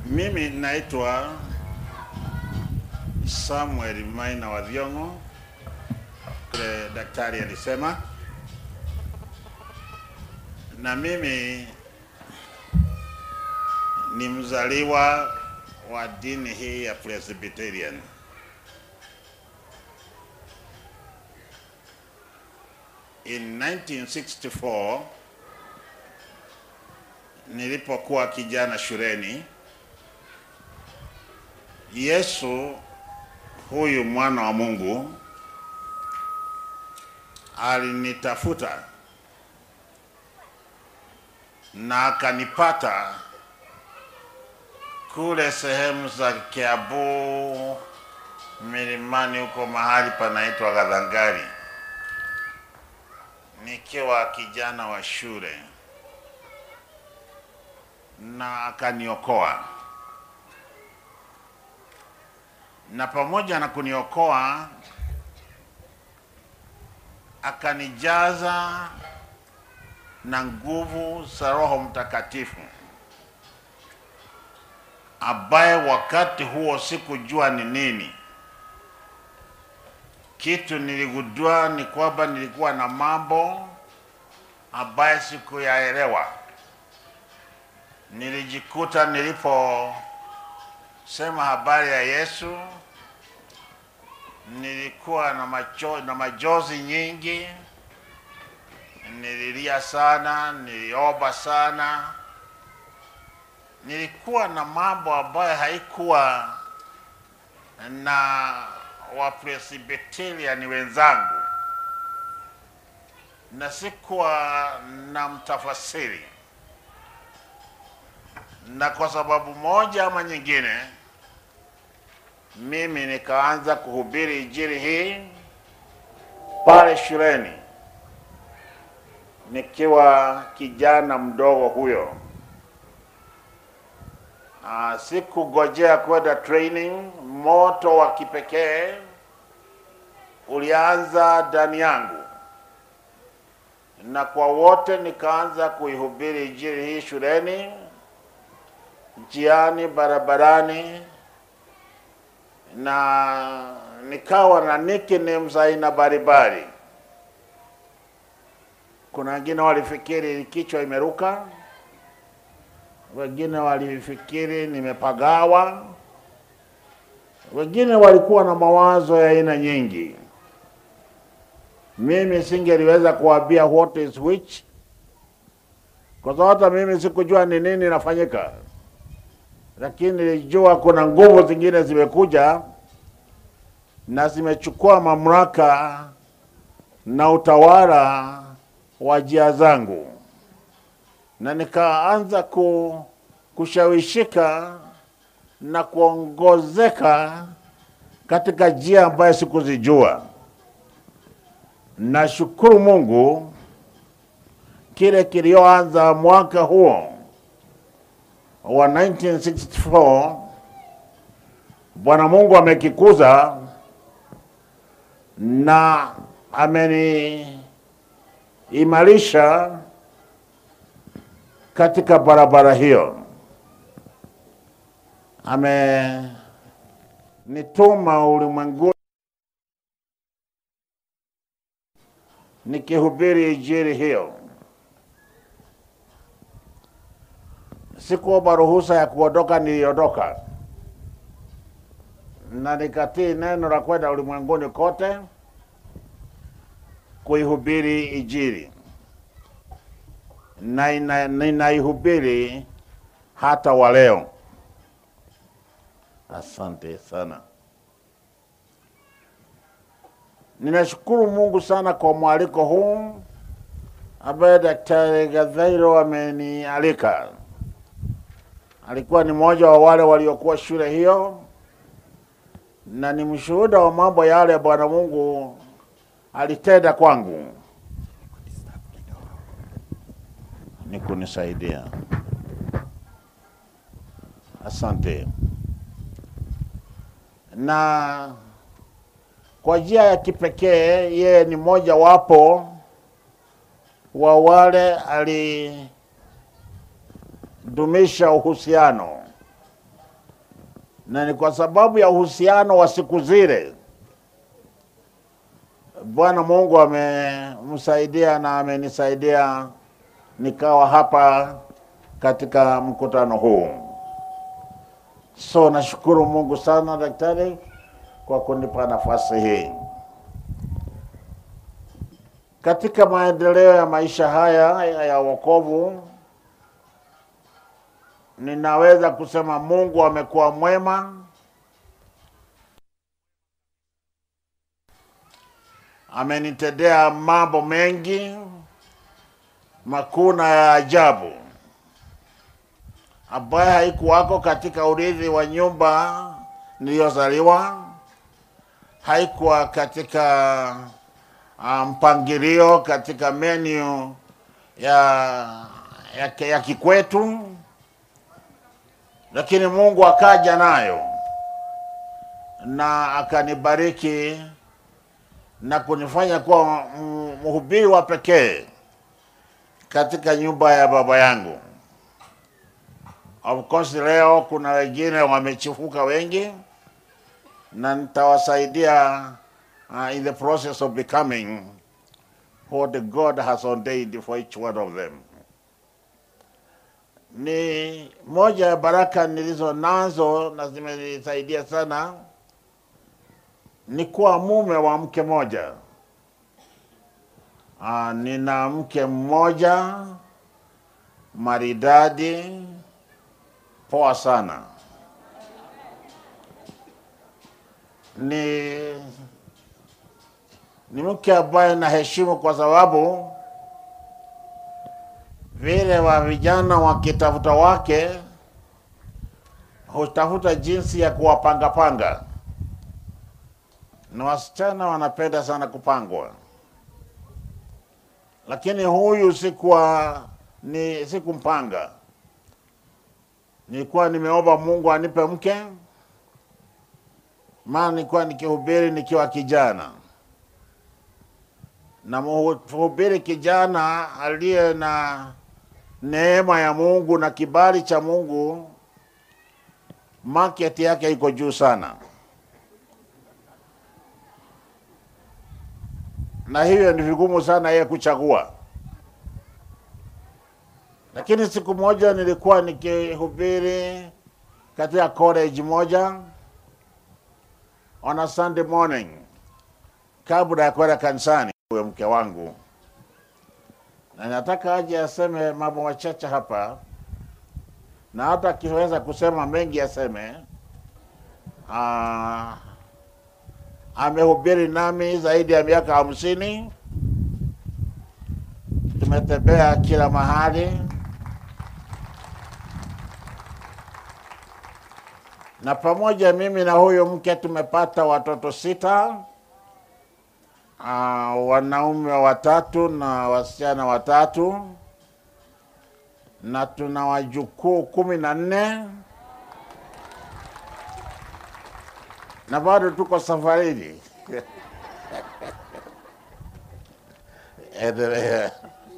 Mimi naitwa Samuel Maina wa Thiong'o, kule daktari alisema, na mimi ni mzaliwa wa dini hii ya Presbyterian. In 1964 nilipokuwa kijana shuleni, Yesu huyu mwana wa Mungu alinitafuta na akanipata kule sehemu za Kiambu milimani huko mahali panaitwa Gadhangari, nikiwa kijana wa shule, na akaniokoa na pamoja na kuniokoa akanijaza na nguvu za Roho Mtakatifu, ambaye wakati huo sikujua ni nini. Kitu niligundua ni kwamba nilikuwa na mambo ambaye sikuyaelewa. Nilijikuta niliposema habari ya Yesu nilikuwa na, macho, na majozi nyingi, nililia sana, niliomba sana, nilikuwa na mambo ambayo haikuwa na Wapresbiteria wenzangu, na sikuwa na mtafasiri, na kwa sababu moja ama nyingine mimi nikaanza kuhubiri injili hii pale shuleni nikiwa kijana mdogo huyo. Uh, sikugojea kwenda training. Moto wa kipekee ulianza ndani yangu, na kwa wote nikaanza kuihubiri injili hii shuleni, njiani, barabarani na nikawa na nicknames aina mbalimbali. Kuna wengine walifikiri kichwa imeruka, wengine walifikiri nimepagawa, wengine walikuwa na mawazo ya aina nyingi. Mimi singeliweza kuambia what is which, kwa sababu hata mimi sikujua ni nini inafanyika lakini nilijua kuna nguvu zingine zimekuja na zimechukua mamlaka na utawala wa njia zangu, na nikaanza ku, kushawishika na kuongozeka katika njia ambayo sikuzijua. Nashukuru Mungu kile kilioanza mwaka huo wa 1964 Bwana Mungu amekikuza na ameniimarisha katika barabara hiyo. Amenituma ulimwenguni nikihubiri injili hiyo. Sikuomba ruhusa ya kuondoka, niliondoka na nikatii neno la kwenda ulimwenguni kote kuihubiri Injili, na ina- ninaihubiri hata wa leo. Asante sana. Ninashukuru Mungu sana kwa mwaliko huu ambaye Daktari Gathairu amenialika. Alikuwa ni mmoja wa wale waliokuwa shule hiyo na ni mshuhuda wa mambo yale Bwana Mungu alitenda kwangu. Ni kunisaidia. Asante. Na kwa njia ya kipekee yeye ni mmoja wapo wa wale alidumisha uhusiano na ni kwa sababu ya uhusiano wa siku zile Bwana Mungu amemsaidia na amenisaidia nikawa hapa katika mkutano huu. So nashukuru Mungu sana daktari kwa kunipa nafasi hii. Katika maendeleo ya maisha haya ya wokovu, ninaweza kusema Mungu amekuwa mwema. Amenitendea mambo mengi makuu na ya ajabu ambaye haikuwako katika urithi wa nyumba niliyozaliwa, haikuwa katika mpangilio katika menu ya, ya, ya kikwetu, lakini Mungu akaja nayo na akanibariki na kunifanya kuwa mhubiri wa pekee katika nyumba ya baba yangu. Of course leo kuna wengine wamechifuka wengi, na nitawasaidia uh, in the process of becoming what God has ordained for each one of them. Ni moja ya baraka nilizo nazo na zimenisaidia sana ni kuwa mume wa mke moja. Uh, nina mke mmoja maridadi poa sana. Ni ni mke ambaye naheshimu kwa sababu vile wa vijana wakitafuta wake hutafuta jinsi ya kuwapangapanga, na wasichana wanapenda sana kupangwa, lakini huyu sikuwa ni sikumpanga nilikuwa nimeomba Mungu anipe mke, maana nilikuwa nikihubiri nikiwa kijana, na mhubiri kijana aliye na neema ya Mungu na kibali cha Mungu, market yake iko juu sana, na hivyo ni vigumu sana yeye kuchagua lakini siku moja nilikuwa nikihubiri katika college moja on a Sunday morning, kabla ya kwenda kanisani, huyo mke wangu, na nataka aje aseme mambo machache hapa, na hata akiweza kusema mengi aseme. Uh, amehubiri nami zaidi ya miaka hamsini, tumetembea kila mahali na pamoja mimi na huyo mke tumepata watoto sita, uh, wanaume watatu na wasichana watatu, na tuna wajukuu kumi na nne na bado tuko safarini. Endelea.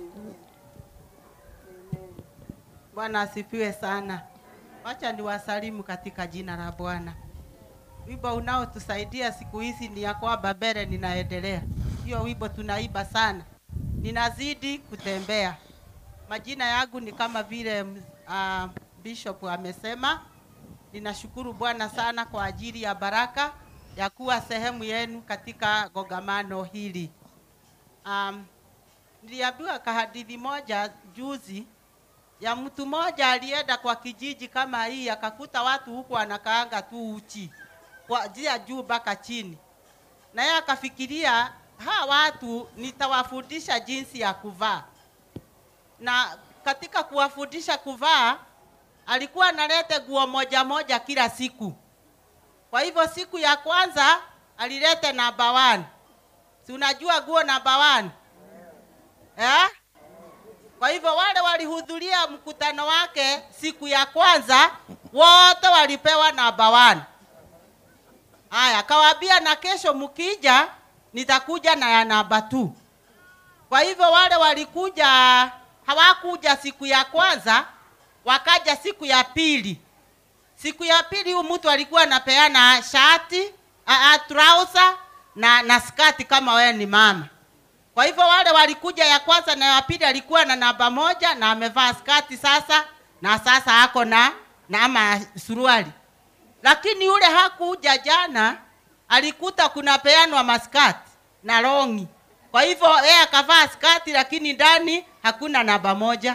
Bwana asifiwe sana. Wacha niwasalimu katika jina la Bwana. Wimbo unaotusaidia siku hizi ni ya kwamba mbele ninaendelea. Hiyo wimbo tunaiba sana, ninazidi kutembea. Majina yangu ni kama vile uh, Bishop amesema. Ninashukuru Bwana sana kwa ajili ya baraka ya kuwa sehemu yenu katika kongamano hili. Um, niliambiwa kahadithi moja juzi ya mtu mmoja alienda kwa kijiji kama hii akakuta watu huku anakaanga tu uchi kuanzia juu mpaka chini, na yeye akafikiria hawa watu nitawafundisha jinsi ya kuvaa, na katika kuwafundisha kuvaa alikuwa analete nguo moja moja kila siku. Kwa hivyo siku ya kwanza alilete namba one. Si unajua nguo namba one eh? Kwa hivyo wale walihudhuria mkutano wake siku ya kwanza wote walipewa namba one. Haya, kawaambia na kesho mkija nitakuja na ya namba two. Kwa hivyo wale walikuja hawakuja siku ya kwanza, wakaja siku ya pili. siku ya pili huyu mtu alikuwa anapeana shati a, a, trouser na na skati kama wewe ni mama kwa hivyo wale walikuja ya kwanza na ya pili alikuwa na namba moja na amevaa skati sasa na sasa ako na na ama suruali lakini yule hakuja jana alikuta kuna peanwa maskati na longi kwa hivyo yeye akavaa skati lakini ndani hakuna namba moja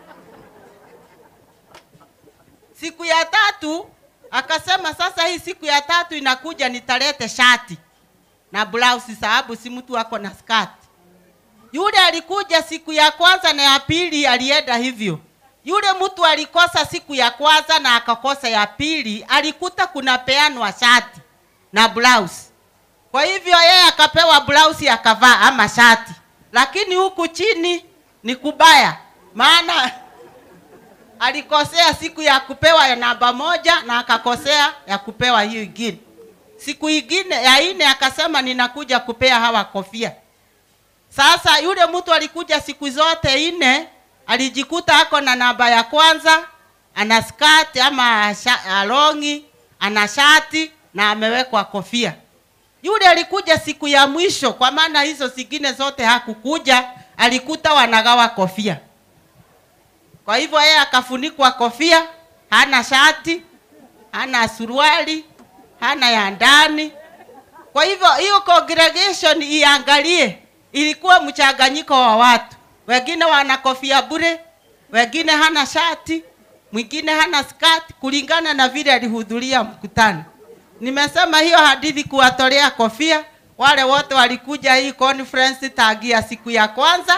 siku ya tatu akasema sasa hii siku ya tatu inakuja nitalete shati na blouse sababu si mtu ako na skati yule alikuja siku ya kwanza na ya pili alienda hivyo yule mtu alikosa siku ya kwanza na akakosa ya pili alikuta kuna peanwa shati na blouse kwa hivyo yeye akapewa blouse akavaa ama shati lakini huku chini ni kubaya maana alikosea siku ya kupewa ya namba moja na akakosea ya kupewa hiyo ingine siku ingine ya ine akasema ninakuja kupea hawa kofia sasa yule mtu alikuja siku zote nne alijikuta ako na namba ya kwanza ana skati ama sha, longi ana shati na amewekwa kofia yule alikuja siku ya mwisho kwa maana hizo zingine zote hakukuja alikuta wanagawa kofia kwa hivyo yeye akafunikwa kofia hana shati hana suruali hana ya ndani kwa hivyo hiyo congregation iangalie ilikuwa mchanganyiko wa watu wengine wana kofia bure wengine hana shati mwingine hana skati kulingana na vile alihudhuria mkutano nimesema hiyo hadithi kuwatolea kofia wale wote walikuja hii conference tagia siku ya kwanza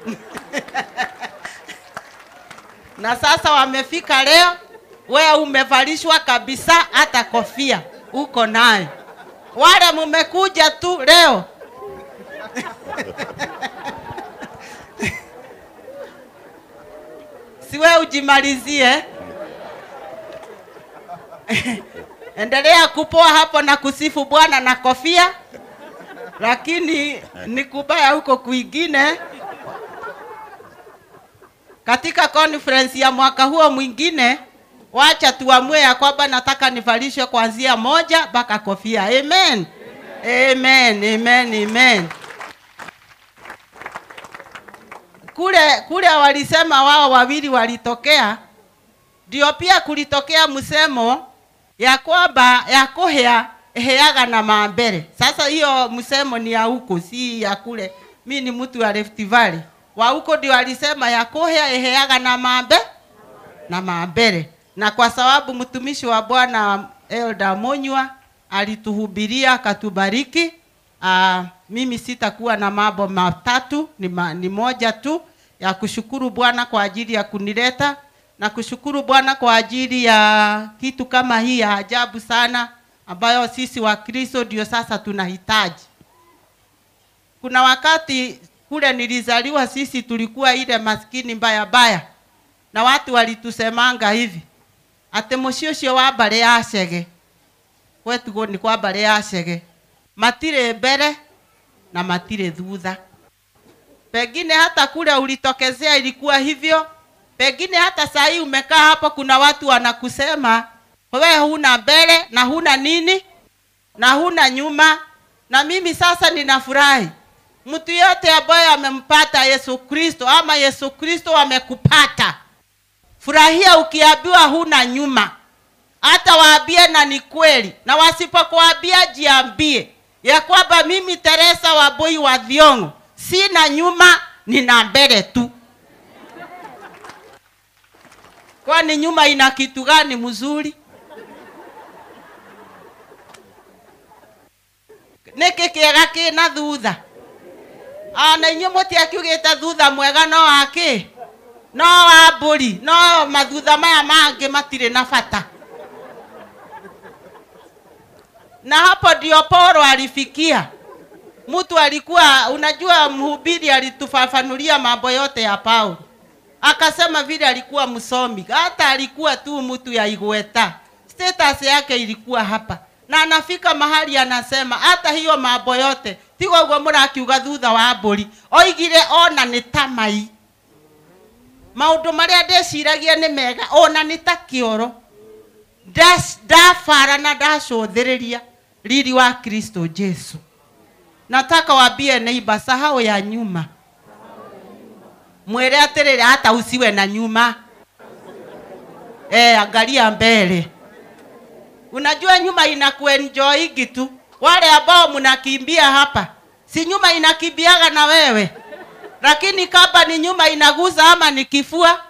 na sasa wamefika leo wewe umevalishwa kabisa hata kofia uko nayo wale mumekuja tu leo siwe ujimalizie endelea kupoa hapo na kusifu bwana na kofia lakini ni kubaya huko kwingine katika conference ya mwaka huo mwingine wacha tuamue ya kwamba nataka nivalishwe kuanzia moja mpaka kofia amen amen amen amen kule kule walisema wao wawili walitokea ndio pia kulitokea msemo ya kwamba ya kuhea heaga na mambere sasa hiyo msemo ni ya huko si ya kule mi ni mtu wa Rift Valley wa huko ndio alisema ya kuhea eheaga na mambe na mambere na kwa sababu mtumishi wa bwana Elda Monywa alituhubiria akatubariki uh, mimi sitakuwa na mambo matatu ni, ma, ni moja tu ya kushukuru bwana kwa ajili ya kunileta na kushukuru bwana kwa ajili ya kitu kama hii ya ajabu sana ambayo sisi wakristo ndio sasa tunahitaji kuna wakati kule nilizaliwa sisi tulikuwa ile maskini mbaya mbaya na watu walitusemanga hivi ati muciĩ ũcio wa mbarĩ ya cege kwetugo nĩ kwa mbarĩ ya cege matirĩ mbere na matirĩ thutha pengine hata kule ulitokezea ilikuwa hivyo pengine hata saa hii umekaa hapo kuna watu wanakusema wewe huna mbele na huna nini na huna nyuma na mimi sasa ninafurahi mtu yote ambaye amempata yesu kristo ama yesu kristo amekupata furahia ukiambiwa huna nyuma hata waambie na ni kweli na wasipokuambia jiambie ya kwamba mimi teresa waboi wa thiongo sina nyuma nina mbele tu kwani nyuma ina kitu gani mzuri nĩkĩ kĩega kĩna thutha ona inyuĩ mũtiakiugĩte thutha mwega no wakĩ no wa mbũri no mathutha maya mangĩ matirĩ na bata na hapo ndio Paulo alifikia mtu alikuwa unajua mhubiri alitufafanulia mambo yote ya Paulo akasema vile alikuwa msomi hata alikuwa tu mtu ya igweta status yake ilikuwa hapa na anafika mahali anasema hata hiyo mambo yote tigo guo mũrakiuga thutha wa mbũri oigire ona nĩ ta mai maũndũ marĩa ndĩciragia nĩ mega ona nĩ ta kĩoro ndas- ndabara na ndacũthĩrĩria riri wa kristo jesu nataka wambie neighbor sahau ya nyuma mwĩre atĩrĩrĩ hata usiwe na nyuma eh, angalia mbele unajua nyuma inakuenjoingi tu wale ambao mnakimbia hapa si nyuma inakimbiaga na wewe lakini kama ni nyuma inaguza ama ni kifua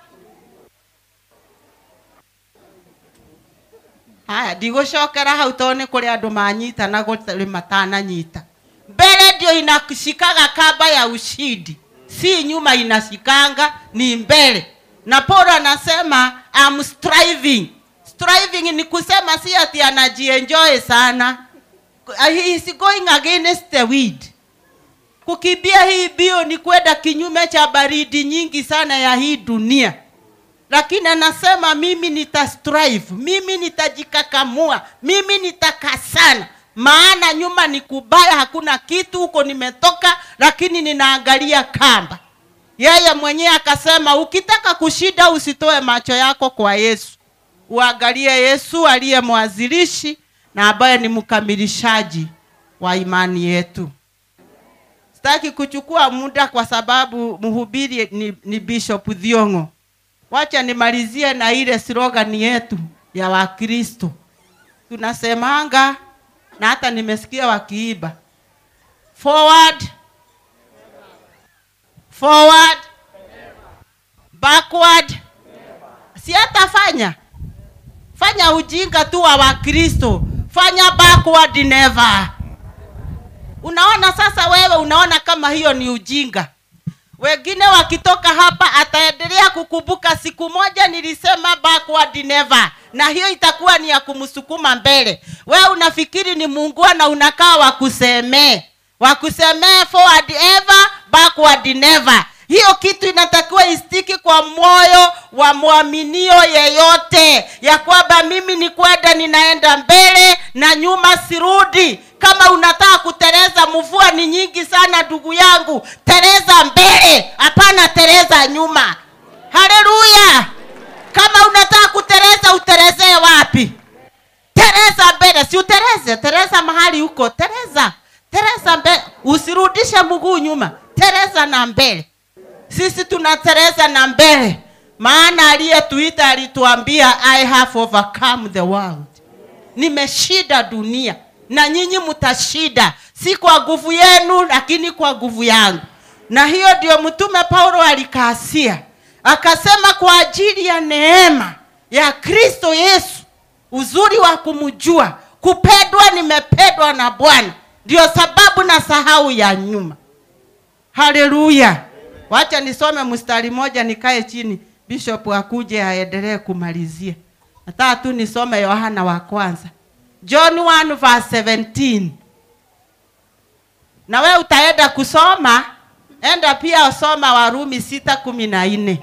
haya ndigũcokera hau tondũ nĩ kũrĩ andũ manyita na gũtarĩ matananyita mbele ndio inashikaga kamba ya ushindi si nyuma inashikanga ni mbele na paulo anasema I'm striving striving ni kusema si ati anajienjoy sana he is going against the wind kukimbia hii bio ni kwenda kinyume cha baridi nyingi sana ya hii dunia lakini anasema mimi nita strive mimi nitajikakamua mimi nitakasana maana nyuma ni kubaya hakuna kitu huko nimetoka lakini ninaangalia kamba yeye mwenyewe akasema ukitaka kushinda usitoe macho yako kwa yesu uangalie yesu aliye mwanzilishi na ambaye ni mkamilishaji wa imani yetu sitaki kuchukua muda kwa sababu mhubiri ni, ni bishop dhiongo wacha nimalizie na ile slogan yetu ya wakristo tunasemanga na hata nimesikia wakiiba forward forward backward si hata fanya fanya ujinga tu wa wakristo fanya backward never unaona sasa wewe unaona kama hiyo ni ujinga wengine wakitoka hapa ataendelea kukumbuka siku moja nilisema backward never na hiyo itakuwa ni ya kumsukuma mbele wewe unafikiri ni muungua na unakaa wakusemee wakusemee forward ever backward never hiyo kitu inatakiwa istiki kwa moyo wa mwaminio yeyote ya kwamba mimi ni kwenda ninaenda mbele na nyuma sirudi kama unataka kuteleza mvua ni nyingi sana ndugu yangu teleza mbele hapana teleza nyuma haleluya kama unataka kuteleza utelezee wapi tereza mbele si utereze tereza mahali huko tereza tereza mbele usirudishe mguu nyuma tereza na mbele sisi tunatereza na mbele maana aliyetuita alituambia i have overcome the world nimeshida dunia na nyinyi mtashida si kwa nguvu yenu lakini kwa nguvu yangu na hiyo ndio mtume paulo alikaasia akasema kwa ajili ya neema ya kristo yesu uzuri wa kumjua kupendwa nimependwa na bwana ndio sababu na sahau ya nyuma haleluya wacha nisome mstari moja nikae chini bishop akuje aendelee kumalizia nataka tu nisome yohana wa kwanza john 1 verse 17 na we utaenda kusoma enda pia usoma warumi sita kumi na nne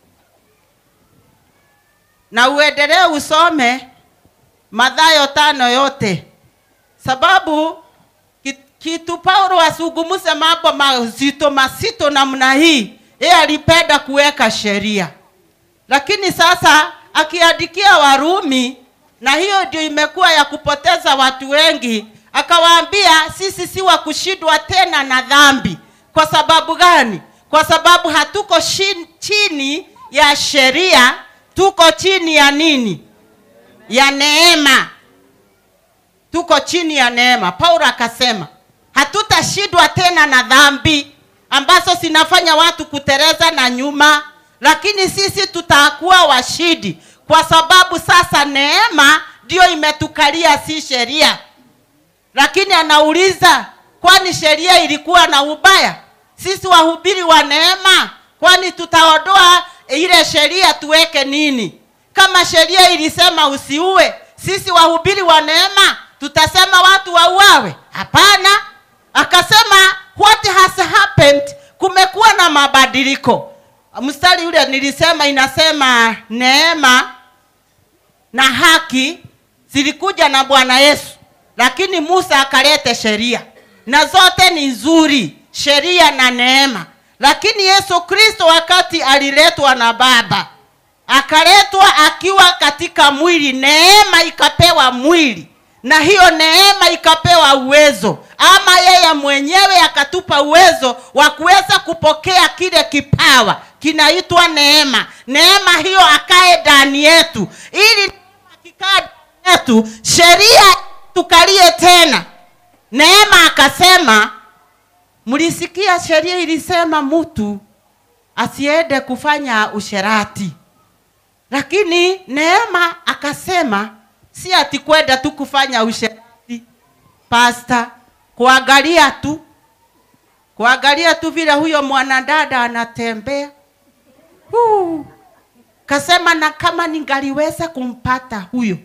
na uendelee usome madhayo tano yote sababu ki- kitu paulo asungumuse mambo mazito mazito namna hii yeye alipenda kuweka sheria lakini sasa akiandikia warumi na hiyo ndio imekuwa ya kupoteza watu wengi akawaambia sisi si wa kushindwa tena na dhambi kwa sababu gani kwa sababu hatuko shin, chini ya sheria tuko chini ya nini ya neema tuko chini ya neema paulo akasema hatutashindwa tena na dhambi ambazo zinafanya watu kutereza na nyuma lakini sisi tutakuwa washindi kwa sababu sasa neema ndiyo imetukalia si sheria lakini anauliza kwani sheria ilikuwa na ubaya sisi wahubiri wa neema kwani tutaondoa ile sheria tuweke nini kama sheria ilisema usiue sisi wahubiri wa neema tutasema watu wauawe hapana akasema what has happened kumekuwa na mabadiliko mstari ule nilisema inasema neema na haki zilikuja na bwana yesu lakini musa akalete sheria na zote ni nzuri sheria na neema lakini yesu kristo wakati aliletwa na baba akaletwa akiwa katika mwili neema ikapewa mwili na hiyo neema ikapewa uwezo ama yeye mwenyewe akatupa uwezo wa kuweza kupokea kile kipawa kinaitwa neema neema hiyo akae ndani yetu ili akikaa ndani yetu sheria tukalie tena neema akasema mlisikia sheria ilisema mtu asiende kufanya usherati lakini neema akasema si ati kwenda tu kufanya usherati pasta kuangalia tu kuangalia tu vile huyo mwanadada anatembea Huu. kasema na kama ningaliweza kumpata huyo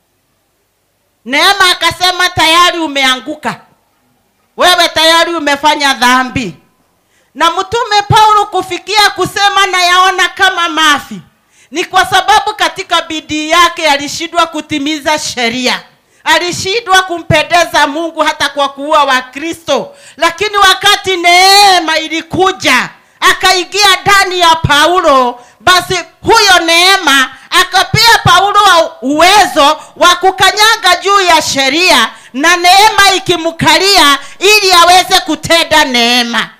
neema akasema tayari umeanguka wewe tayari umefanya dhambi na mtume paulo kufikia kusema nayaona kama mafi ni kwa sababu katika bidii yake alishindwa kutimiza sheria alishindwa kumpendeza mungu hata kwa kuua wakristo lakini wakati neema ilikuja akaingia ndani ya paulo basi huyo neema akapea paulo uwezo wa kukanyaga juu ya sheria na neema ikimkalia ili aweze kutenda neema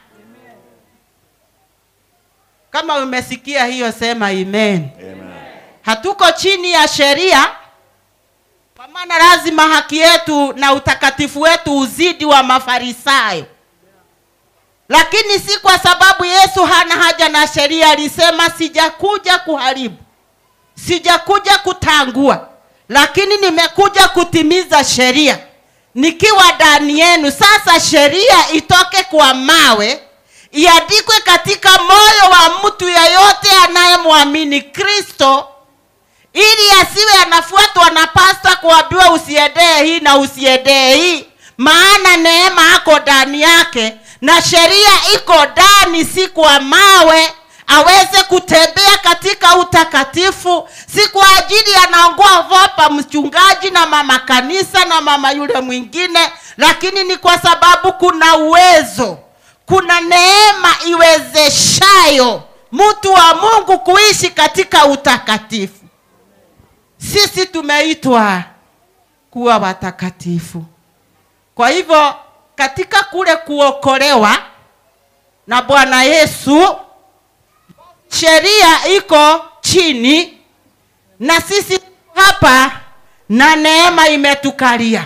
kama umesikia hiyo sema amen Amen. hatuko chini ya sheria kwa maana lazima haki yetu na utakatifu wetu uzidi wa mafarisayo lakini si kwa sababu yesu hana haja na sheria alisema sijakuja kuharibu sijakuja kutangua lakini nimekuja kutimiza sheria nikiwa ndani yenu sasa sheria itoke kwa mawe iandikwe katika moyo wa mtu yeyote anayemwamini kristo ili asiwe anafuatwa na pasta kuambiwa usiendee hii na usiendee hii maana neema ako ndani yake na sheria iko ndani si kwa mawe aweze kutembea katika utakatifu si kwa ajili anaongoa vopa mchungaji na mama kanisa na mama yule mwingine lakini ni kwa sababu kuna uwezo kuna neema iwezeshayo mtu wa mungu kuishi katika utakatifu sisi tumeitwa kuwa watakatifu kwa hivyo katika kule kuokolewa na bwana yesu sheria iko chini na sisi hapa na neema imetukalia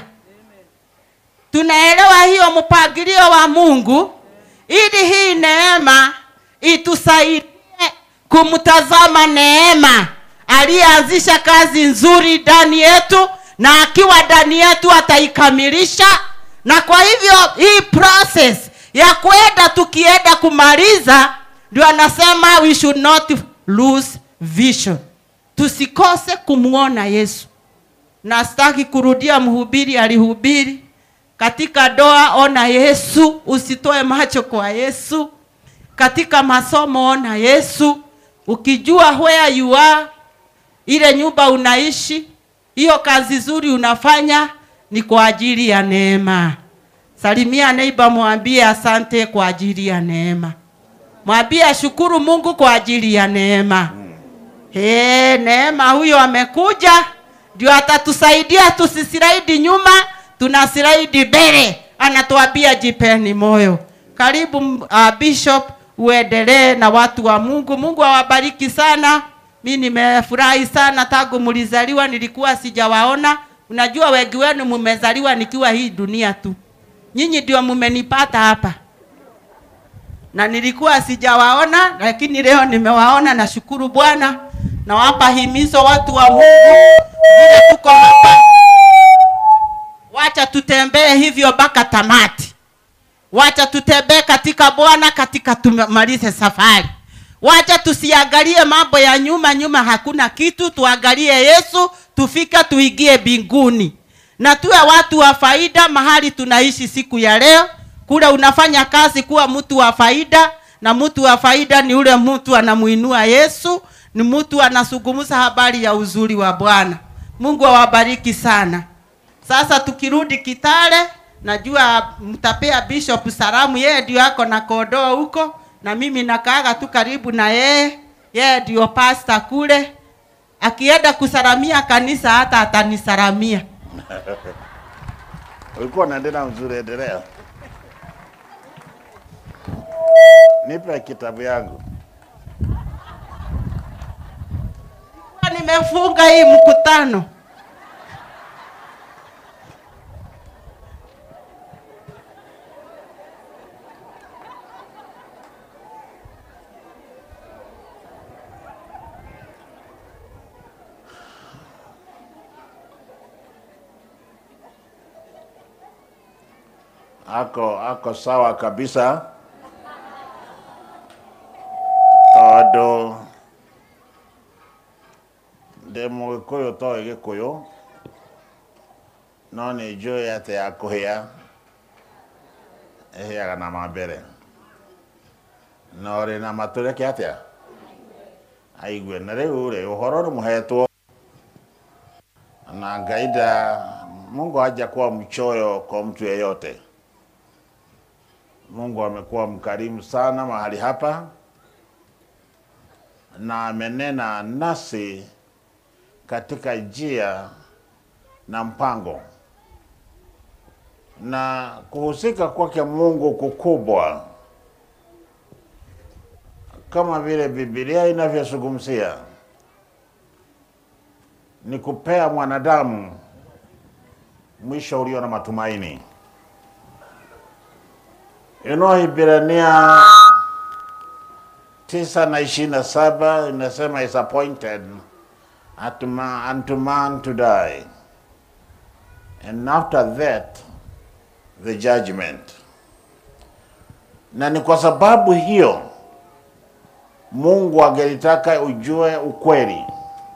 tunaelewa hiyo mpangilio wa mungu ili hii neema itusaidie kumtazama neema aliyeanzisha kazi nzuri ndani yetu na akiwa ndani yetu ataikamilisha na kwa hivyo hii process ya kwenda tukienda kumaliza ndio anasema we should not lose vision tusikose kumwona yesu na sitaki kurudia mhubiri alihubiri katika doa ona yesu usitoe macho kwa yesu katika masomo ona yesu ukijua where you are ile nyumba unaishi hiyo kazi zuri unafanya ni kwa ajili ya neema salimia neiba mwambie asante kwa ajili ya neema mwambie ashukuru mungu kwa ajili ya neema He, neema huyo amekuja ndio atatusaidia tusisiraidi nyuma tunasiraidi mbele anatuambia jipeni moyo karibu uh, bishop uendelee na watu wa mungu mungu awabariki sana mi nimefurahi sana tangu mlizaliwa nilikuwa sijawaona unajua wengi wenu mmezaliwa nikiwa hii dunia tu nyinyi ndio mmenipata hapa na nilikuwa sijawaona lakini leo nimewaona nashukuru bwana nawapa himizo watu wa mungu vile tuko hapa wacha tutembee hivyo mpaka tamati wacha tutembee katika bwana katika tumalize safari wacha tusiangalie mambo ya nyuma nyuma hakuna kitu tuangalie yesu tufika tuingie mbinguni na tuwe watu wa faida mahali tunaishi siku ya leo kule unafanya kazi kuwa mtu wa faida na mtu wa faida ni ule mtu anamuinua yesu ni mtu anazungumza habari ya uzuri wa bwana mungu awabariki sana sasa tukirudi kitale najua mtapea bishop salamu yeye ndio ako na kondoo huko na mimi nakaaga tu karibu na yeye yeye ndio pasta kule akienda kusalamia kanisa hata atanisalamia. Ulikuwa unaendelea mzuri, endelea. Nipe kitabu yangu. Kwa Nimefunga hii mkutano. Ako ako sawa kabisa tondu ndi mugikuyu toĩ gĩkũyũ no nĩ njũĩ atĩ ya kũhĩa ĩhĩaga na mambere na ũrĩ na matũreke atĩa aigue na rĩu rĩ ũhoro nĩ mũhetwo na ngaida Mungu hajakuwa mchoyo kwa mtu yeyote. Mungu amekuwa mkarimu sana mahali hapa na amenena nasi katika njia na mpango, na kuhusika kwake Mungu kukubwa kama vile Biblia inavyozungumzia ni kupea mwanadamu mwisho ulio na matumaini. Inaohibrania tisa na ishirini na saba inasema is appointed unto man, unto man to die and after that the judgment. Na ni kwa sababu hiyo Mungu angelitaka ujue ukweli,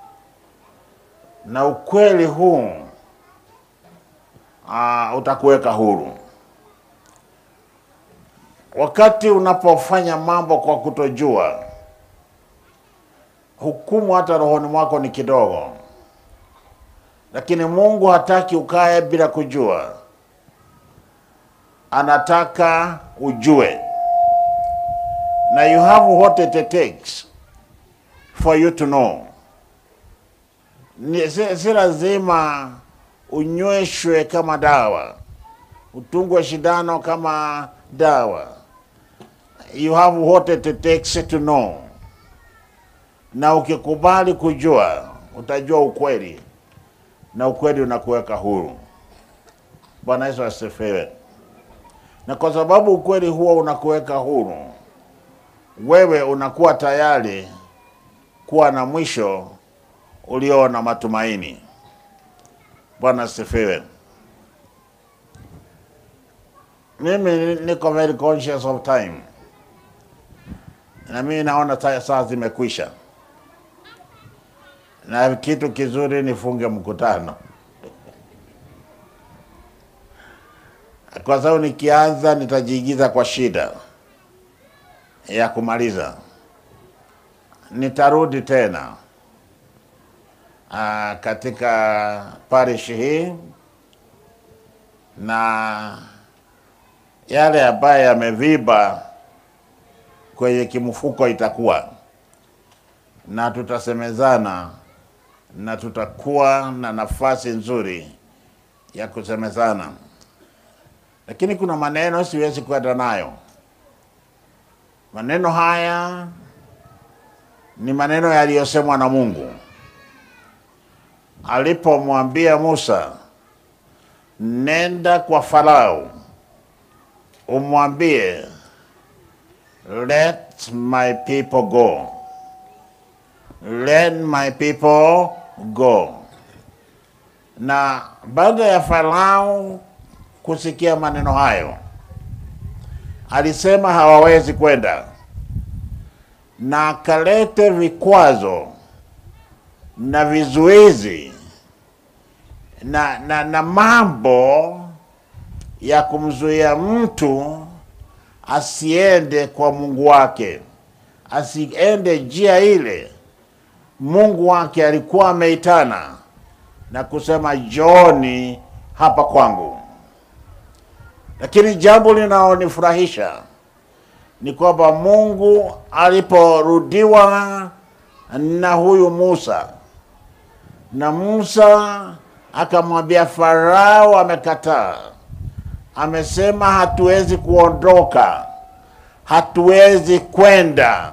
na ukweli huu uh, utakuweka huru. Wakati unapofanya mambo kwa kutojua, hukumu hata rohoni mwako ni kidogo, lakini Mungu hataki ukae bila kujua, anataka ujue, na you have what it takes for you to know. Ni, si, si lazima unyweshwe kama dawa, utungwe shindano kama dawa. You have what it takes to know, na ukikubali kujua utajua ukweli, na ukweli unakuweka huru. Bwana Yesu asifiwe. Na kwa sababu ukweli huo unakuweka huru, wewe unakuwa tayari kuwa na mwisho ulio na matumaini. Bwana asifiwe. Mimi niko very conscious of time, na mimi naona ta- saa zimekwisha, na kitu kizuri nifunge mkutano, kwa sababu nikianza nitajiingiza kwa shida ya kumaliza. Nitarudi tena ah, katika parish hii na yale ambayo yameviba kwenye kimfuko itakuwa na tutasemezana na tutakuwa na nafasi nzuri ya kusemezana, lakini kuna maneno siwezi kwenda nayo. Maneno haya ni maneno yaliyosemwa na Mungu alipomwambia Musa, nenda kwa Farao umwambie let my people go, let my people go. Na baada ya Farao kusikia maneno hayo, alisema hawawezi kwenda, na akalete vikwazo na vizuizi na, na, na mambo ya kumzuia mtu asiende kwa Mungu wake, asiende njia ile Mungu wake alikuwa ameitana na kusema Joni hapa kwangu. Lakini jambo linalonifurahisha ni kwamba Mungu aliporudiwa na huyu Musa na Musa akamwambia Farao amekataa, amesema hatuwezi kuondoka, hatuwezi kwenda.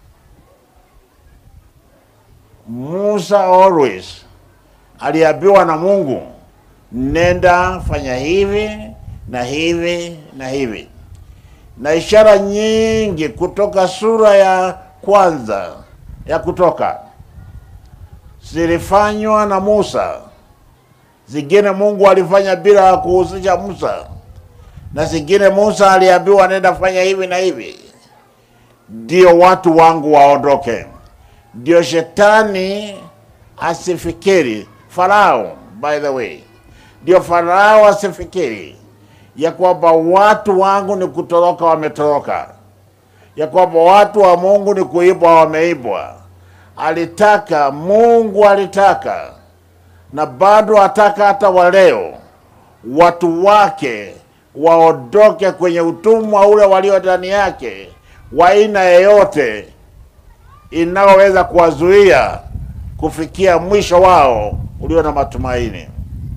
Musa always aliambiwa na Mungu, nenda fanya hivi na hivi na hivi, na ishara nyingi kutoka sura ya kwanza ya Kutoka zilifanywa na Musa, zingine Mungu alifanya bila kuhusisha Musa, na zingine Musa aliambiwa nenda fanya hivi na hivi, ndio watu wangu waondoke, ndio shetani asifikiri Farao, by the way, ndio Farao asifikiri ya kwamba watu wangu ni kutoroka, wametoroka, ya kwamba watu wa Mungu ni kuibwa, wameibwa. Alitaka Mungu alitaka na bado ataka hata wa leo watu wake waondoke kwenye utumwa ule walio ndani yake wa aina yeyote inayoweza kuwazuia kufikia mwisho wao ulio na matumaini.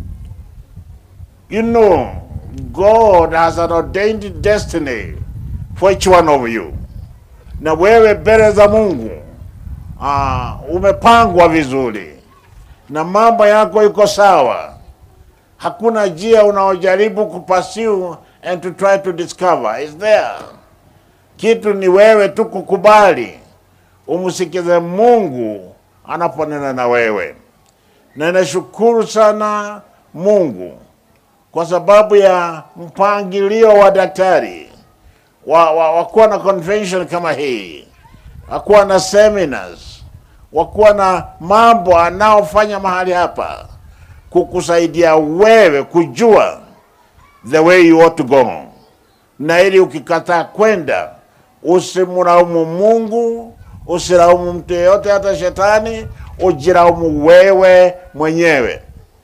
You know, God has an ordained destiny for each one of you, na wewe mbele za Mungu ah, umepangwa vizuri na mambo yako iko sawa. Hakuna njia unaojaribu kupursue and to try to discover is there. Kitu ni wewe tu kukubali, umsikize Mungu anaponena na wewe. Na nashukuru sana Mungu kwa sababu ya mpangilio wa daktari wa, wa, wa kuwa na convention kama hii, wakuwa na seminars, wakuwa na mambo anaofanya mahali hapa kukusaidia wewe kujua the way you ought to go, na ili ukikataa kwenda usimlaumu Mungu, usilaumu mtu yeyote, hata shetani, ujilaumu wewe mwenyewe.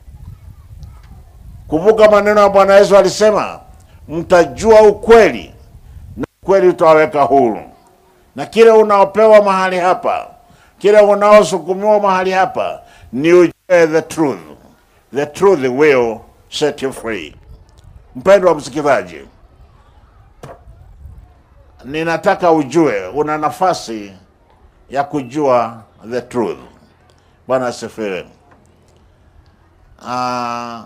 Kumbuka maneno ya Bwana Yesu alisema, mtajua ukweli na ukweli utawaweka huru. Na kile unaopewa mahali hapa, kile unaosukumiwa mahali hapa, ni ujue the truth. The truth will set you free. Mpendwa wa msikilizaji, ninataka ujue una nafasi ya kujua the truth. Bwana asifiwe. Ah,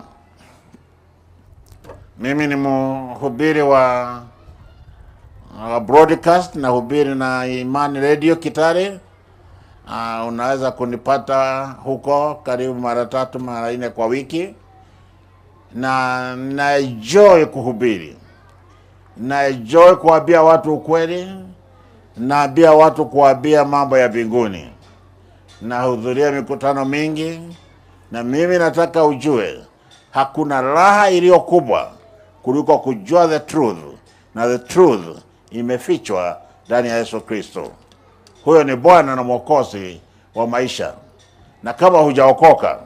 mimi ni mhubiri wa wa broadcast na hubiri na Imani Radio Kitale. Uh, unaweza kunipata huko karibu mara tatu mara nne kwa wiki, na naenjoy kuhubiri, naenjoy kuambia watu ukweli, naambia watu kuambia mambo ya mbinguni. Nahudhuria mikutano mingi, na mimi nataka ujue hakuna raha iliyo kubwa kuliko kujua the truth, na the truth imefichwa ndani ya Yesu Kristo. Huyo ni Bwana na Mwokozi wa maisha, na kama hujaokoka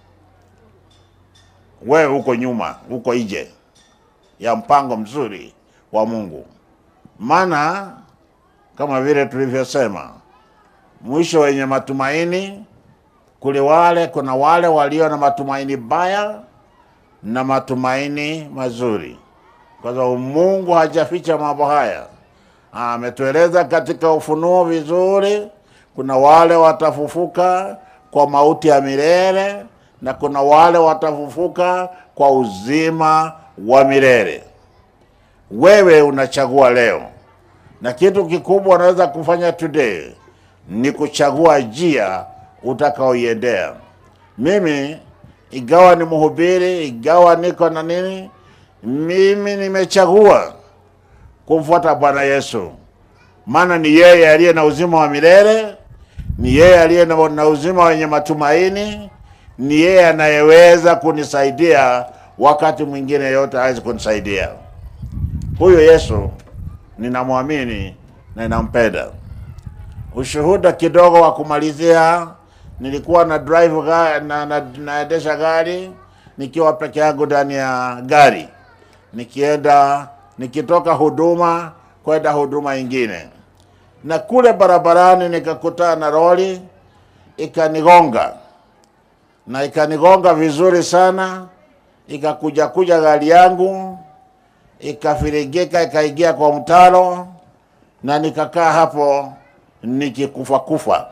wewe uko nyuma, uko nje ya mpango mzuri wa Mungu. Maana kama vile tulivyosema, mwisho wenye matumaini kule wale, kuna wale walio na matumaini baya na matumaini mazuri, kwa sababu Mungu hajaficha mambo haya ametueleza katika Ufunuo vizuri. Kuna wale watafufuka kwa mauti ya milele na kuna wale watafufuka kwa uzima wa milele. Wewe unachagua leo, na kitu kikubwa unaweza kufanya today ni kuchagua njia utakaoiendea. Mimi ingawa ni mhubiri, ingawa niko na nini, mimi nimechagua kumfuata Bwana Yesu, maana ni yeye aliye na uzima wa milele, ni yeye aliye na, na uzima wenye matumaini, ni yeye anayeweza kunisaidia wakati mwingine yote hawezi kunisaidia. Huyo Yesu ninamwamini na ninampenda. Ushuhuda kidogo wa kumalizia, nilikuwa na drive ga, na, na, naendesha gari nikiwa peke yangu ndani ya gari nikienda nikitoka huduma kwenda huduma ingine, na kule barabarani nikakutana na lori ikanigonga. na ikanigonga vizuri sana, ikakuja kuja gari yangu ikafirigika, ikaingia kwa mtaro na nikakaa hapo nikikufa kufa.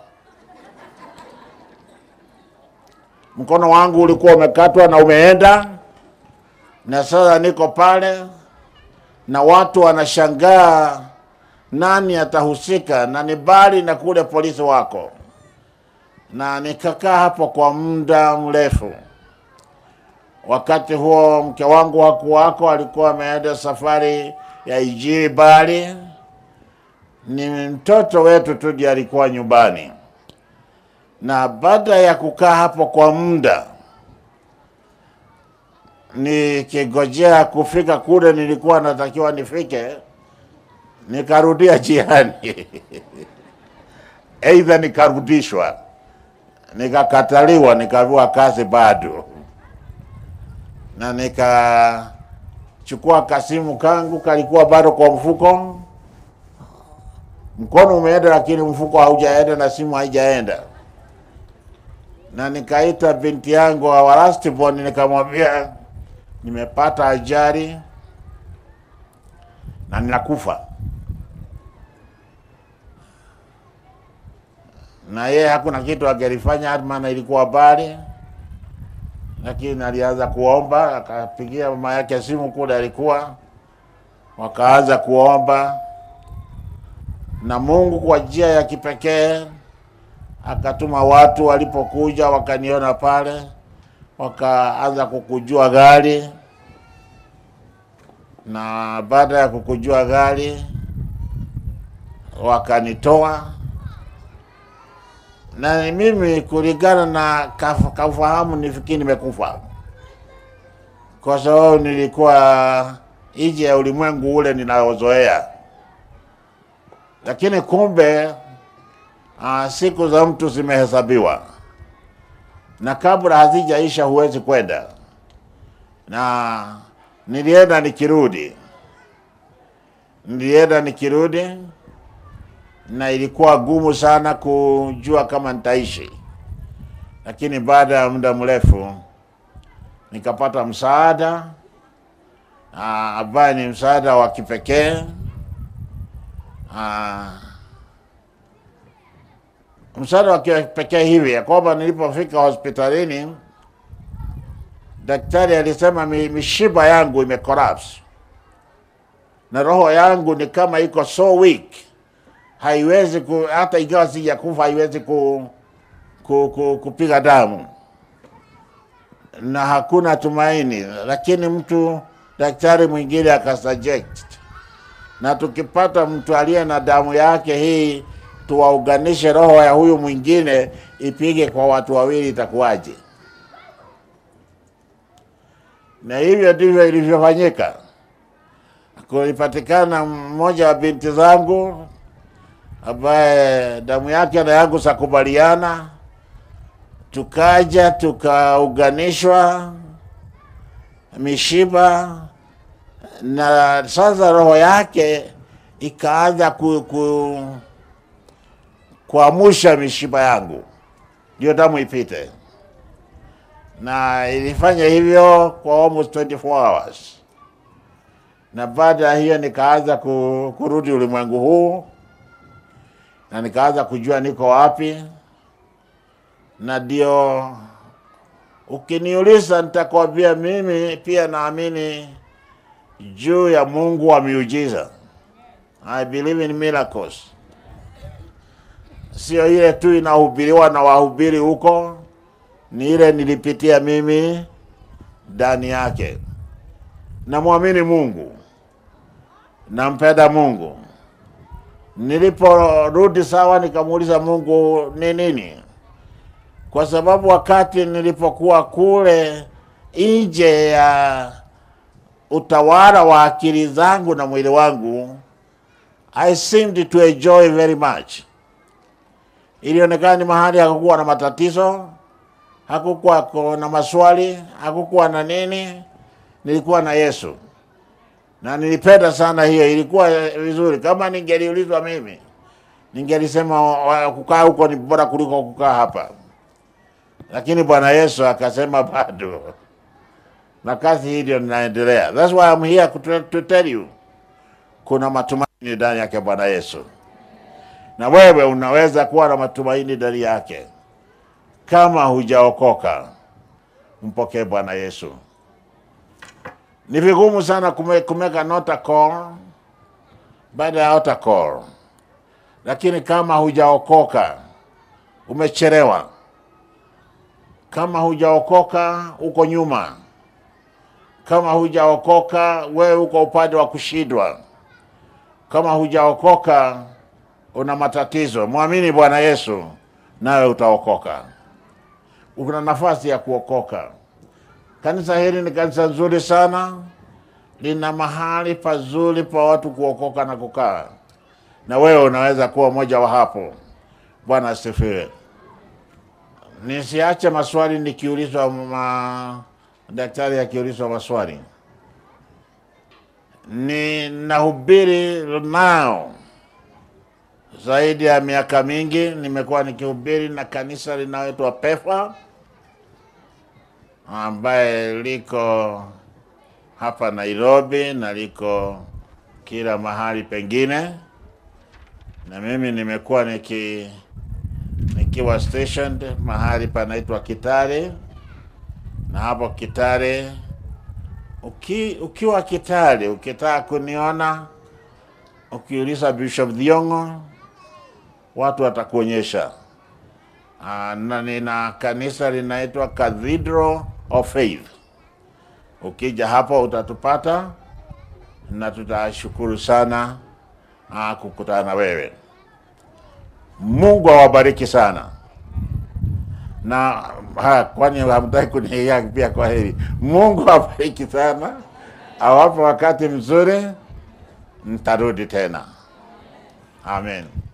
Mkono wangu ulikuwa umekatwa na umeenda, na sasa niko pale na watu wanashangaa nani atahusika, na ni bali na kule polisi wako, na nikakaa hapo kwa muda mrefu. Wakati huo mke wangu hakuwako, alikuwa ameenda safari ya Ijiri Bali. Ni mtoto wetu tu ndiye alikuwa nyumbani, na baada ya kukaa hapo kwa muda nikigojea kufika kule nilikuwa natakiwa nifike, nikarudia jiani aidha nikarudishwa, nikakataliwa, nikaviwa kazi bado, na nikachukua kasimu kangu kalikuwa bado kwa mfuko, mkono umeenda, lakini mfuko haujaenda na simu haijaenda, na nikaita binti yangu wa lastborn, nikamwambia nimepata ajali na ninakufa. Na yeye hakuna kitu angelifanya, maana ilikuwa habari, lakini alianza kuomba, akapigia mama yake simu kule alikuwa, wakaanza kuomba, na Mungu kwa njia ya kipekee akatuma watu, walipokuja wakaniona pale wakaanza kukujua gari, na baada ya kukujua gari wakanitoa, na mimi kulingana na kaf- kaufahamu nifikiri nimekufa, kwa sababu nilikuwa nje ya ulimwengu ule ninaozoea, lakini kumbe uh, siku za mtu zimehesabiwa na kabla hazijaisha huwezi kwenda. Na nilienda nikirudi, nilienda nikirudi, na ilikuwa gumu sana kujua kama nitaishi, lakini baada ya muda mrefu nikapata msaada ah, ambaye ni msaada wa kipekee ah, msaada wa kipekee hivi ya kwamba nilipofika hospitalini daktari alisema mi- mishipa yangu imecollapse na roho yangu ni kama iko so weak, haiwezi ku, hata ikiwa sijakufa haiwezi ku, ku, ku, kupiga damu na hakuna tumaini. Lakini mtu daktari mwingine akasuggest, na tukipata mtu aliye na damu yake hii tuwaunganishe roho ya huyu mwingine ipige kwa watu wawili, itakuwaje? Na hivyo ndivyo ilivyofanyika. Kulipatikana mmoja wa binti zangu ambaye damu yake na yangu zakubaliana, tukaja tukaunganishwa mishipa, na sasa roho yake ikaanza ku, ku, kuamusha mishipa yangu ndio damu ipite, na ilifanya hivyo kwa almost 24 hours, na baada ya hiyo nikaanza ku, kurudi ulimwengu huu na nikaanza kujua niko wapi, na ndio ukiniuliza, nitakwambia mimi pia naamini juu ya Mungu wa miujiza. I believe in miracles sio ile tu inahubiriwa na wahubiri huko, ni ile nilipitia mimi ndani yake. Namwamini Mungu, nampenda Mungu. Niliporudi sawa, nikamuuliza Mungu ni nini, kwa sababu wakati nilipokuwa kule nje ya utawala wa akili zangu na mwili wangu, I seemed to enjoy very much ilionekana ni mahali hakukuwa na matatizo, hakukuwa ko- na maswali, hakukuwa na nini. Nilikuwa na Yesu na nilipenda sana hiyo, ilikuwa vizuri. Kama ningeliulizwa mimi, ningelisema wa- kukaa huko ni bora kuliko kukaa hapa, lakini Bwana Yesu akasema bado, na kazi hii ndio ninaendelea. That's why I'm here to, to tell you kuna matumaini ndani yake Bwana Yesu, na wewe unaweza kuwa na matumaini ndani yake. Kama hujaokoka, mpokee Bwana Yesu. Ni vigumu sana kume, kumeka nota call baada ya altar call, lakini kama hujaokoka umechelewa. Kama hujaokoka uko nyuma. Kama hujaokoka wewe uko upande wa kushindwa. Kama hujaokoka una matatizo, mwamini Bwana Yesu nawe utaokoka. Una nafasi ya kuokoka. Kanisa hili ni kanisa nzuri sana, lina mahali pazuri pa watu kuokoka na kukaa, na wewe unaweza kuwa mmoja wa hapo. Bwana asifiwe. Nisiache maswali nikiulizwa, ma daktari akiulizwa maswali. Ninahubiri nao zaidi ya miaka mingi, nimekuwa nikihubiri na kanisa linaloitwa PEFA ambaye liko hapa Nairobi na liko kila mahali pengine, na mimi nimekuwa niki nikiwa stationed mahali panaitwa Kitale, na hapo Kitale uki, ukiwa Kitale ukitaka kuniona, ukiuliza Bishop Dhiongo watu watakuonyesha. Ah, na nina kanisa linaitwa Cathedral of Faith. Ukija hapo utatupata na tutashukuru sana ah, kukutana na wewe. Mungu awabariki sana na ha, kwani hamtaki kuniia pia? Kwa heri, Mungu awabariki sana, awape wakati mzuri, mtarudi tena. Amen.